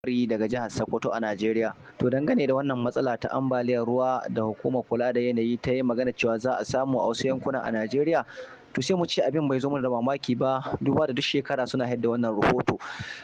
daga jihar Sokoto a Najeriya. To dangane da wannan matsala ta ambaliyar ruwa da hukumar kula da yanayi ta yi magana cewa za a samu a wasu yankuna a Najeriya. To sai mu ce abin bai zo mana da mamaki ba duba da duk shekara suna haɗa wannan rahoto.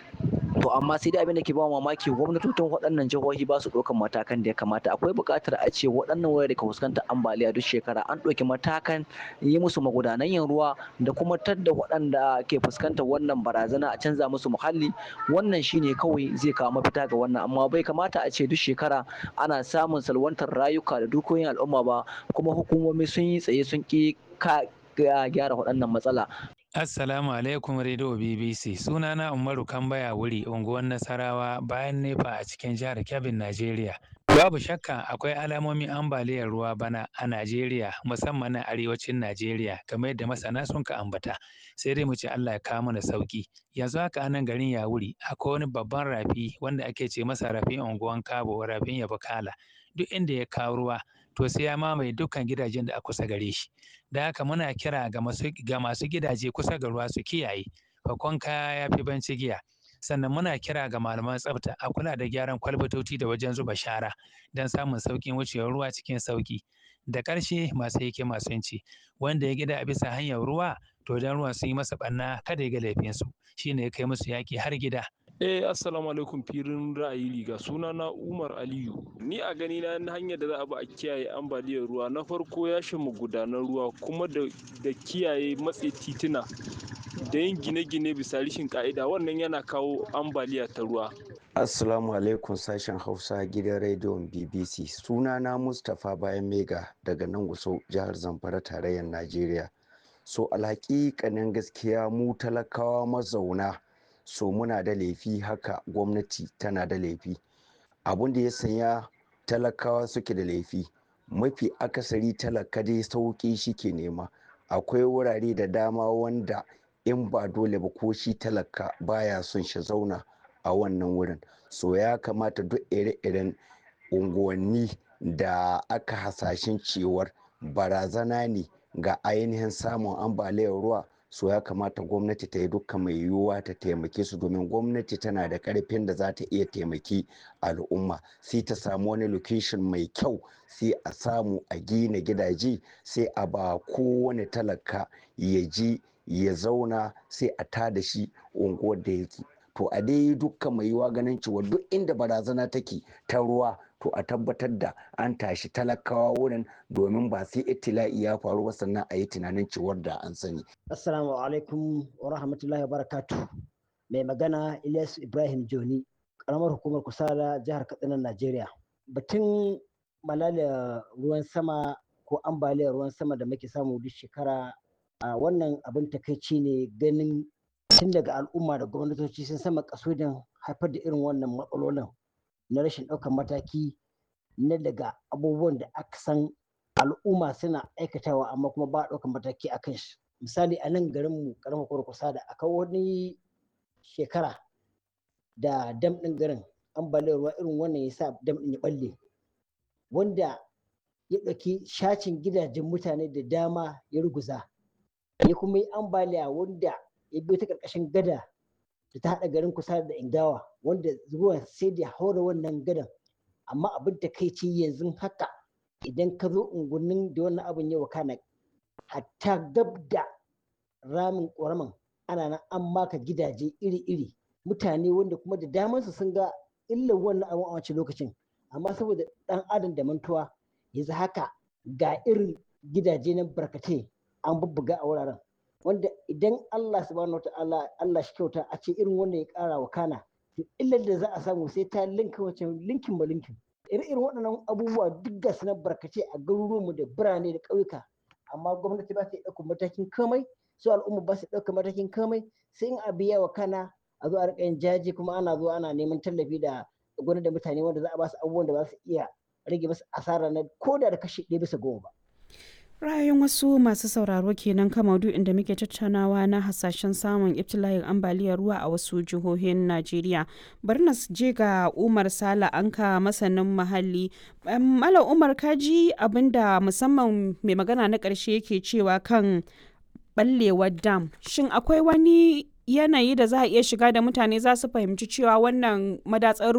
To amma sai dai abin da ke ba mamaki gwamnatocin waɗannan jihohi ba su ɗaukan matakan da ya kamata. Akwai buƙatar a ce waɗannan wurare da ka fuskantar ambaliya duk shekara an ɗauki matakan yi musu magudanan yin ruwa da kuma tadda waɗanda ke fuskantar wannan barazana a canza musu muhalli. Wannan shine kawai zai kawo mafita ga wannan amma bai kamata a ce duk shekara ana samun salwantar rayuka da dukiyoyin al'umma ba kuma hukumomi sun yi tsaye sun ƙi gyara waɗannan matsala. Assalamu alaikum Radio BBC. Sunana Umaru Kambaya wuri unguwar Nasarawa bayan Nefa a cikin jihar Kebbi, Najeriya. Babu shakka akwai alamomin ambaliyar ruwa bana a Najeriya musamman na arewacin Najeriya kamar yadda masana sun ka ambata. Sai dai mu ce Allah ya kawo mana sauki. Yanzu haka anan garin Yawuri akwai wani babban rafi wanda ake ce masa rafin unguwan Kabo rafin Yabakala. Duk inda ya kawo ruwa to sai ya mamaye dukkan gidajen da a kusa gare shi. Da haka muna kira ga masu ga masu gidaje kusa ga ruwa su kiyaye. Fakon kaya ya fi banci giya. Sannan muna kira ga malaman tsafta a kula da gyaran kwalbatoci da wajen zuba shara don samun sauƙin wucewar ruwa cikin sauƙi. Da ƙarshe masu hikima sun ce wanda ya gida a bisa hanyar ruwa to don ruwan sun yi masa ɓanna kada ya ga laifinsu shine ya kai musu yaƙi har gida. Eh assalamu alaikum filin ra'ayi riga suna na Umar Aliyu ni a gani na hanyar da za a bi a kiyaye ambaliyar ruwa na farko ya mu gudanar ruwa kuma da, da kiyaye matse tituna da yin gine-gine bisa rishin ka'ida wannan yana kawo ambaliya ta ruwa Assalamu alaikum sashen Hausa gidan rediyon BBC sunana Mustapha Bayan Mega daga nan Gusau jihar Zamfara tarayyar Najeriya so alhaƙiƙanin gaskiya mu talakawa mazauna so muna da laifi haka gwamnati tana da laifi abun da ya sanya talakawa suke da laifi mafi akasari talaka dai sauƙi shi ke nema akwai wurare da dama wanda in ba dole ba ko shi talaka baya son shi zauna a wannan wurin so ya kamata duk ire-iren unguwanni da aka hasashen cewar barazana ne ga ainihin samun ambaliyar ruwa so ya kamata gwamnati ta yi dukkan mai yiwuwa ta taimake su domin gwamnati tana da karfin da za ta iya taimaki al'umma sai ta samu wani location mai kyau sai a samu a gina gidaje sai a ba kowane talaka ya ji ya zauna sai a tada shi unguwar da yake to a dai dukkan mai yiwuwa ganin cewa duk inda barazana take ta ruwa to a tabbatar da an tashi talakawa wurin domin ba sai itila'i ya faru ba sannan a yi tunanin cewar da an sani. Assalamu alaikum wa rahmatullahi wa barakatu. Mai magana Ilyas Ibrahim Joni, karamar hukumar Kusala jihar Katsina Najeriya. Batun malalia ruwan sama ko ambaliyar ruwan sama da muke samu duk shekara a wannan abin takaici ne ganin tun daga al'umma da gwamnatoci sun sama kasudin haifar da irin wannan matsalolin na rashin ɗaukar mataki na daga abubuwan da aka san al'umma suna aikatawa amma kuma ba ɗaukar mataki a kan shi misali a nan garinmu karamar kusa da akwai wani shekara da dam ɗin garin ambaliyar ruwa irin wannan ya sa dam ɗin ya ɓalle wanda ya ɗauki shacin gidajen mutane da dama ya ruguza ya kuma yi ambaliya wanda ya biyo ta ƙarƙashin gada da ta haɗa garin kusa da ingawa wanda ruwan sai da haura wannan gadan amma abin da kai ce yanzu haka idan ka zo unguwannin da wannan abin ya wakana hatta gab da ramin ƙoraman ana nan an maka gidaje iri-iri mutane wanda kuma da damansu sun ga illar wannan abin a wancan lokacin amma saboda ɗan adam da mantuwa yanzu haka ga irin gidaje na barkatai an bubbuga a wuraren wanda idan Allah subhanahu wata'ala Allah shi kyauta a ce irin wanda ya kara wa kana to illar da za a samu sai ta linka wace linkin ba linkin irin waɗannan abubuwa duk ga na barkace a garuruwanmu da birane da ƙauyuka amma gwamnati ba ta ɗaukar matakin komai su al'umma ba su ɗaukar matakin komai sai in a biya wa kana a zo a riƙa yin jaji kuma ana zuwa ana neman tallafi da gwamnati da mutane wanda za a ba su abubuwan da za su iya rage masu asara na ko da da kashi ɗaya bisa goma ba. ra'ayin wasu masu sauraro kenan kan maudu'in da muke tattaunawa na hasashen samun ibtila'in ambaliyar ruwa a wasu jihohin najeriya bari na je ga umar sala anka masanin muhalli malam umar kaji abinda musamman mai magana na ƙarshe yake cewa kan ɓallewar dam shin akwai wani yanayi da za a iya shiga da mutane za su fahimci cewa wannan madatsar